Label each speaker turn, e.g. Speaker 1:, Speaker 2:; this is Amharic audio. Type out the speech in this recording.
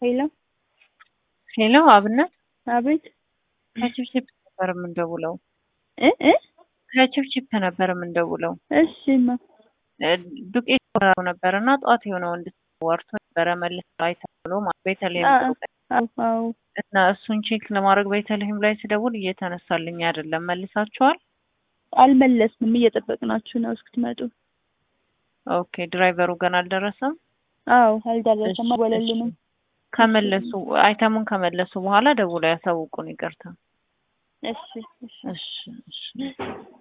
Speaker 1: ሄሎ
Speaker 2: ሄሎ አብነት
Speaker 1: አቤት
Speaker 2: ከችፕችፕ ነበር የምንደውለው።
Speaker 1: እ እ
Speaker 2: ከችፕችፕ ነበር የምንደውለው።
Speaker 1: እሺ ማ
Speaker 2: እ ዱቄት ወራው ነበር እና ጠዋት የሆነ ወንድ ወርቶ ነበረ መልስ ላይ ተብሎ ማለት ቤተልሔም
Speaker 1: አ-
Speaker 2: ጥሩ ቀን
Speaker 1: አዎ አዎ
Speaker 2: እና እሱን ቼክ ለማድረግ ቤተልሔም ላይ ስደውል እየተነሳልኝ አይደለም። መልሳችኋል?
Speaker 1: አልመለስንም እየጠበቅናችሁ ነው እስክትመጡ
Speaker 2: ኦኬ ድራይቨሩ ገና አልደረሰም።
Speaker 1: አዎ አልደረሰም
Speaker 2: እሺ፣
Speaker 1: አልወለልንም
Speaker 2: እሺ። ከመለሱ አይተሙን ከመለሱ በኋላ ደውለው ያሳውቁን። ይቅርታ።
Speaker 1: እሺ እሺ
Speaker 2: እሺ እሺ